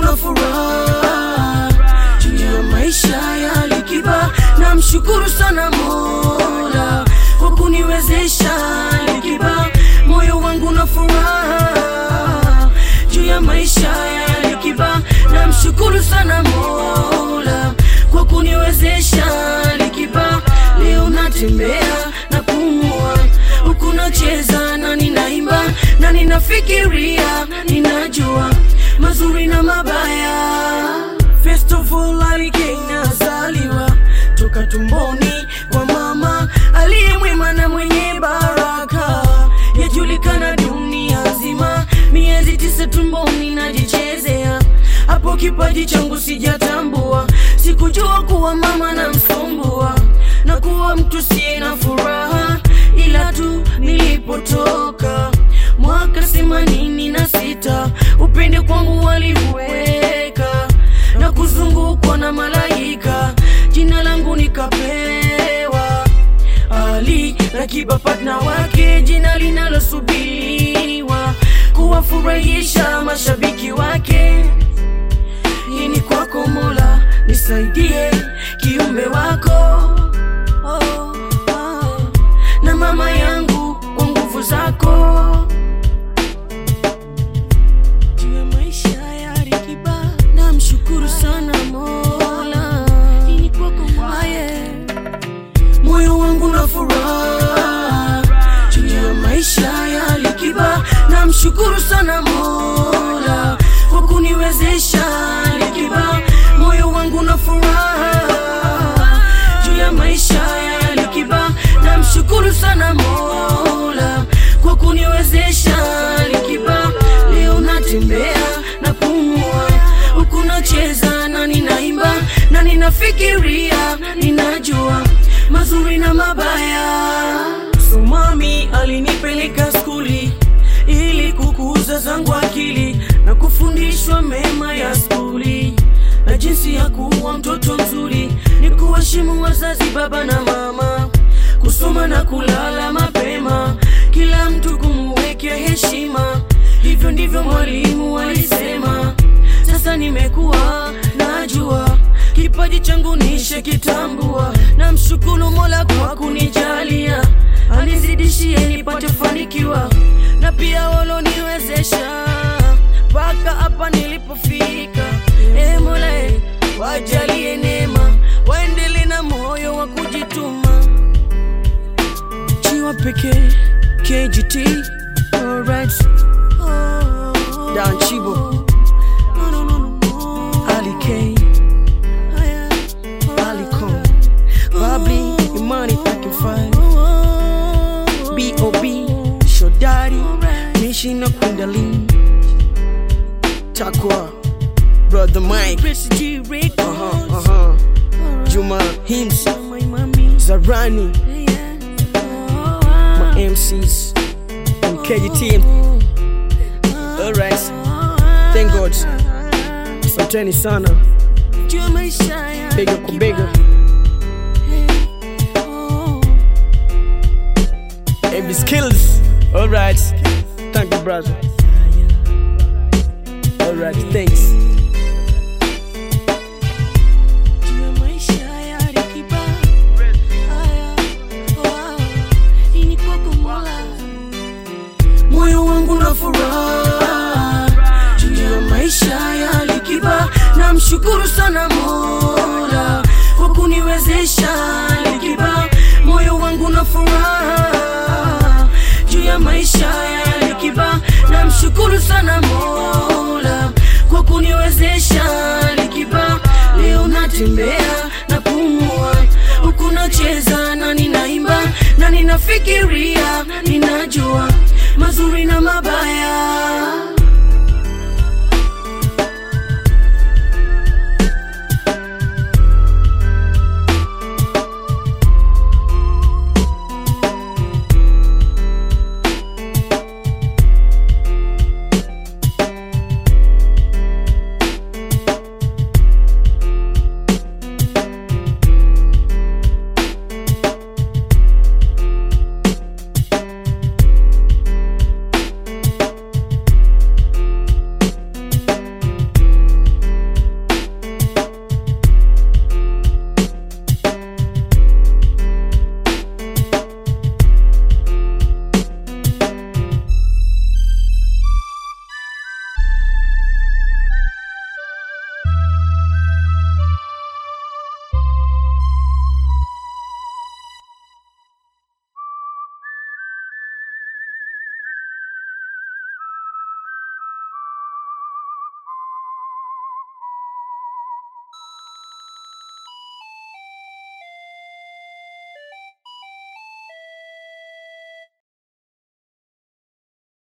na furaha juu ya maisha ya Likiba. Namshukuru sana Mola kwa kuniwezesha Likiba, moyo wangu na furaha juu ya maisha ya Likiba. Namshukuru sana Mola kwa kuniwezesha Likiba, leo natembea na pumua huku nacheza na ninaimba na ninafikiria, ninajua mazuri na mabaya. First of all, alikei nazaliwa toka tumboni kwa mama aliye mwema na mwenye baraka, yajulikana dunia nzima. Miezi tisa tumboni najichezea, hapo kipaji changu sijatambua, sikujua kuwa mama na msumbua na kuwa mtu siye na furaha, ila tu nilipotoka mwaka themanini na sita upende kwangu waliweka na kuzungukwa na malaika, jina langu nikapewa Ali Rakiba, partner wake, jina linalosubiriwa kuwafurahisha mashabiki wake. Hii ni kwako Mola, nisaidie kiumbe wako oh, oh. na mama yangu kwa nguvu zako juu ya maisha ya Alikiba, namshukuru sana Mola. Hii ni kwako Mola, yeah. moyo wangu na furaha juu ya maisha ya Alikiba, namshukuru sana Mola kwa kuniwezesha Alikiba, moyo wangu na furaha juu ya maisha ya Alikiba, namshukuru sana Mola kwa kuniwezesha Alikiba, leo natembea na pumua huku nacheza na ninaimba na ninafikiria, ninajua mazuri na mabaya. So mami alinipeleka skuli ili kukuza zangu akili na kufundishwa mema ya skuli na jinsi ya kuwa mtoto mzuri ni kuheshimu wazazi, baba na mama, kusoma na kulala mapema, kila mtu kumuwekea heshima. Hivyo ndivyo mwalimu alisema. Sasa nimekuwa najua kipaji changu nishe kitambua, na mshukuru Mola kwa kunijalia, anizidishie nipate fanikiwa, na pia waloniwezesha mpaka hapa nilipofika. E Mola, e, wajalie neema, waendele na moyo wa kujituma. Chiwa pekee KGT, alright. Dan Chibo, Ali K, Ali Con, Babli, Imani Packing Five, B.O.B, Shodari, Nishina Kundalini, Takwa, Brother Mike, uh-huh, uh-huh. Juma Hims, Zarani, my MCs, and KGT. Alright, thank God. Asanteni sana, bega kwa bega. Every skills. Alright, thank you, brother. Alright, thanks. moyo wangu na furaha juu ya maisha ya Alikiba. Namshukuru sana Mola kwa kuniwezesha Alikiba, moyo wangu na furaha juu ya maisha ya Alikiba. Namshukuru sana Mola kwa kuniwezesha Alikiba, leo natembea na pumua huku nacheza na ninaimba na ninafikiria, ninajua mazuri na mabaya.